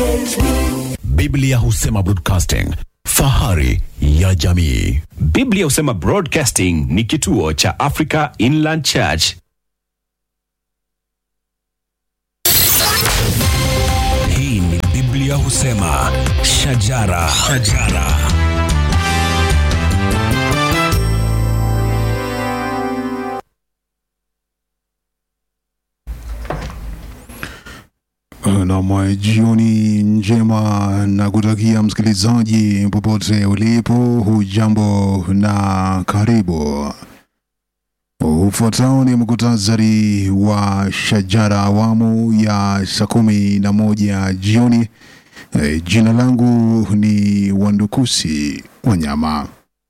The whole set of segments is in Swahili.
DSTV. Biblia husema broadcasting, fahari ya jamii. Biblia husema Broadcasting ni kituo cha Africa Inland Church. Hii ni Biblia husema shajara, shajara. Nam, jioni njema na kutakia msikilizaji popote ulipo, hujambo na karibu. Ufuatao ni mkutasari wa shajara awamu ya saa kumi na moja jioni. E, jina langu ni Wandukusi Wanyama.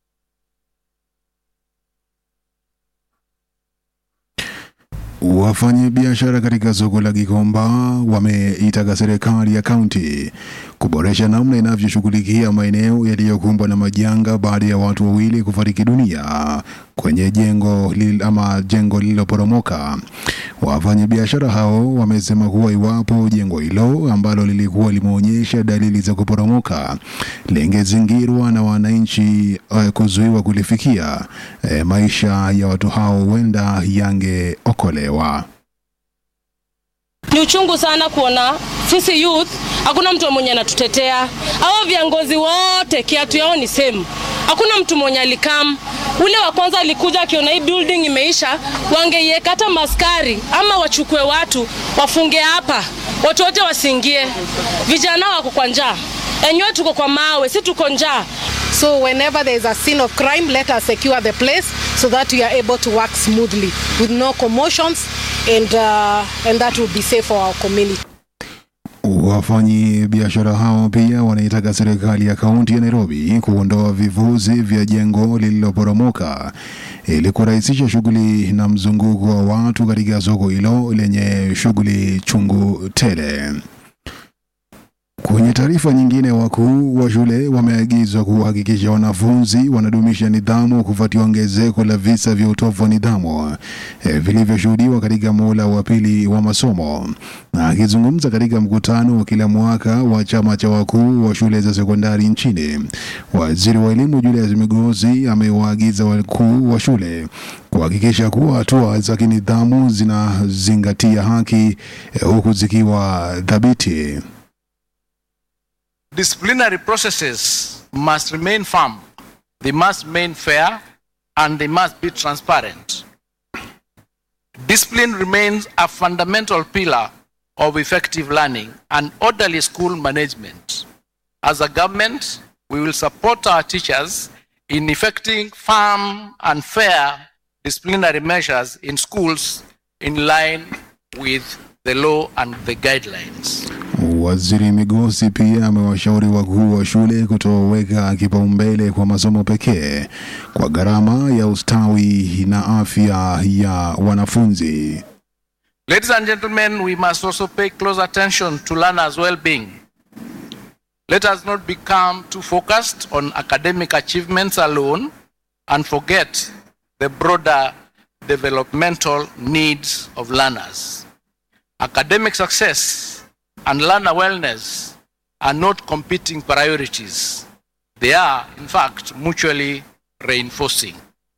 Wafanyabiashara katika soko la Gikomba wameitaka serikali ya kaunti kuboresha namna inavyoshughulikia maeneo yaliyokumbwa na majanga baada ya watu wawili kufariki dunia kwenye jengo lil, ama jengo lililoporomoka. Wafanyabiashara hao wamesema kuwa iwapo jengo hilo ambalo lilikuwa limeonyesha dalili za kuporomoka lingezingirwa na wananchi uh, kuzuiwa kulifikia, eh, maisha ya watu hao huenda yangeokolewa. Ni uchungu sana kuona sisi youth hakuna mtu mwenye anatutetea. Hao viongozi wote kiatu yao ni same, hakuna mtu mwenye alikam. Ule wa kwanza alikuja akiona hii building imeisha, wangeiweka hata maskari ama wachukue watu wafunge hapa, watu wote wasiingie. Vijana wako kwa njaa, enyewe tuko kwa mawe, si tuko njaa. So whenever there is a scene of crime, let us secure the place so that we are able to work smoothly with no commotions and, uh, and that will be safe for our community. Wafanyi biashara hao pia wanaitaka serikali ya kaunti ya Nairobi kuondoa vivuzi vya jengo lililoporomoka ili kurahisisha shughuli na mzunguko wa watu katika soko hilo lenye shughuli chungu tele. Kwenye taarifa nyingine, wakuu wa shule wameagizwa kuhakikisha wanafunzi wanadumisha nidhamu kufuatia ongezeko la visa vya utovu wa nidhamu eh, vilivyoshuhudiwa katika muhula wa pili wa masomo. Na akizungumza katika mkutano wa kila mwaka wa chama cha wakuu wa shule za sekondari nchini, waziri wa elimu Julius Migosi amewaagiza wakuu wa shule kuhakikisha kuwa hatua za kinidhamu zinazingatia haki eh, huku zikiwa thabiti. disciplinary processes must remain firm, they must remain fair, and they must be transparent. Discipline remains a fundamental pillar of effective learning and orderly school management. As a government, we will support our teachers in effecting firm and fair disciplinary measures in schools in line with the law and the guidelines. Waziri Migosi pia amewashauri wakuu wa shule kutoweka kipaumbele kwa masomo pekee kwa gharama ya ustawi na afya ya wanafunzi. Ladies and gentlemen, we must also pay close attention to learners' well being. Let us not become too focused on academic achievements alone and forget the broader developmental needs of learners. Academic success and learner wellness are not competing priorities, they are, in fact, mutually reinforcing.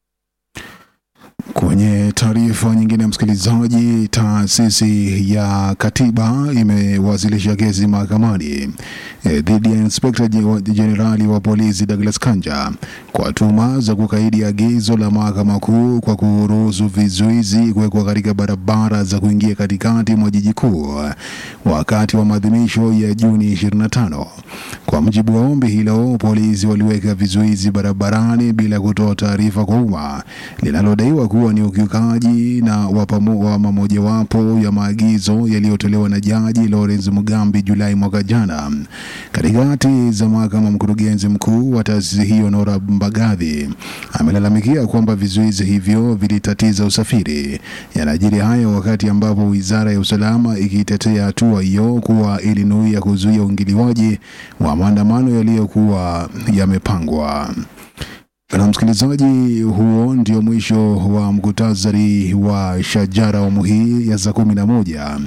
Kwenye taarifa nyingine, msikilizaji, taasisi ya katiba imewasilisha kesi mahakamani eh, dhidi ya inspekta Je- jenerali wa polisi Douglas Kanja kwa tuhuma za kukaidi agizo la mahakama kuu kwa kuruhusu vizuizi kuwekwa katika barabara za kuingia katikati mwa jiji kuu wakati wa maadhimisho ya Juni 25. Kwa mujibu wa ombi hilo, polisi waliweka vizuizi barabarani bila kutoa taarifa kwa umma linalodaiwa kuwa ni ukiukaji na wa pamo- wa mamojawapo ya maagizo yaliyotolewa na jaji Lawrence Mugambi Julai mwaka jana. Katikati za mahakama, mkurugenzi mkuu wa taasisi hiyo Nora Mbagathi amelalamikia kwamba vizuizi hivyo vilitatiza usafiri. Yanajiri hayo wakati ambapo wizara ya usalama ikitetea hatua hiyo kuwa ilinuia kuzuia uingiliwaji wa maandamano yaliyokuwa yamepangwa. Na msikilizaji, huo ndio mwisho wa mkutasari wa Shajara awamu hii ya saa kumi na moja.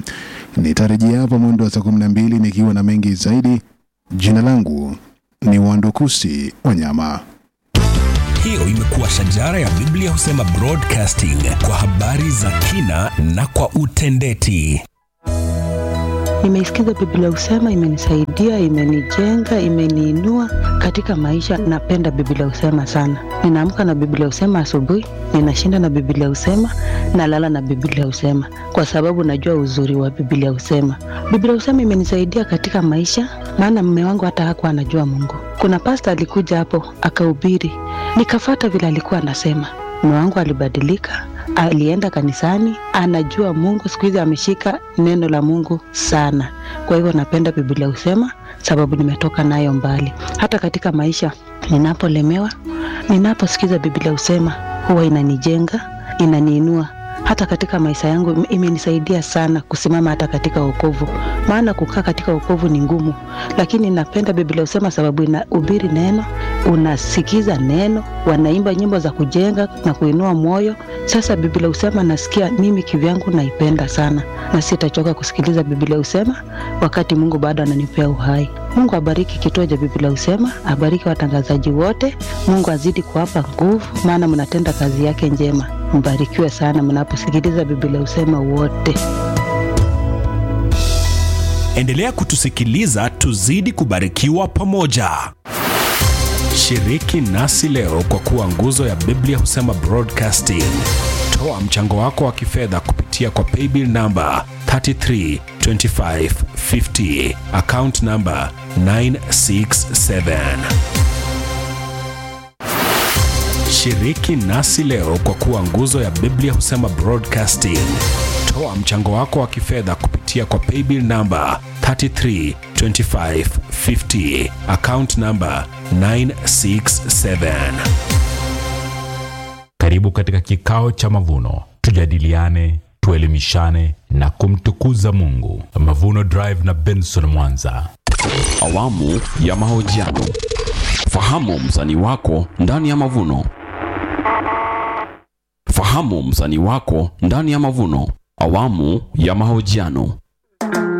Nitarejea hapa mwendo wa saa kumi na mbili nikiwa na mengi zaidi. Jina langu ni Wandokusi Wanyama. Hiyo imekuwa shajara ya Biblia husema broadcasting kwa habari za kina na kwa utendeti. Nimeisikiza Biblia Husema, imenisaidia, imenijenga, imeniinua katika maisha. Napenda Biblia Husema sana. Ninaamka na Biblia Husema asubuhi, ninashinda na Biblia Husema, nalala na Biblia Husema kwa sababu najua uzuri wa Biblia Husema. Biblia Husema imenisaidia katika maisha, maana mume wangu hata hakuwa anajua Mungu. Kuna pasta alikuja hapo akahubiri, nikafata vile alikuwa anasema. Mume wangu alibadilika, alienda kanisani, anajua Mungu. Siku hizi ameshika neno la Mungu sana. Kwa hivyo napenda Biblia husema, sababu nimetoka nayo mbali. Hata katika maisha ninapolemewa, ninaposikiza Biblia husema, huwa inanijenga, inaniinua hata katika maisha yangu im- imenisaidia sana kusimama hata katika wokovu, maana kukaa katika wokovu ni ngumu, lakini napenda Biblia husema sababu inahubiri neno, unasikiza neno, wanaimba nyimbo za kujenga na kuinua moyo. Sasa Biblia husema nasikia mimi kivyangu naipenda sana, na sitachoka kusikiliza Biblia husema wakati Mungu bado ananipea uhai. Mungu abariki kituo cha Biblia husema, abariki watangazaji wote. Mungu azidi kuwapa nguvu, maana mnatenda kazi yake njema. Mbarikiwe sana mnaposikiliza Biblia husema wote. Endelea kutusikiliza tuzidi kubarikiwa pamoja. Shiriki nasi leo kwa kuwa nguzo ya Biblia husema broadcasting. Toa mchango wako wa kifedha kupitia kwa paybill namba 332550 account namba 967. Shiriki nasi leo kwa kuwa nguzo ya Biblia husema broadcasting. Toa mchango wako wa kifedha kupitia kwa paybill namba 332550 account namba 967. Karibu katika kikao cha mavuno, tujadiliane, tuelimishane na kumtukuza Mungu. Mavuno Drive na Benson Mwanza. Awamu ya mahojiano. Fahamu msanii wako ndani ya mavuno. Fahamu msanii wako ndani ya mavuno. Awamu ya mahojiano.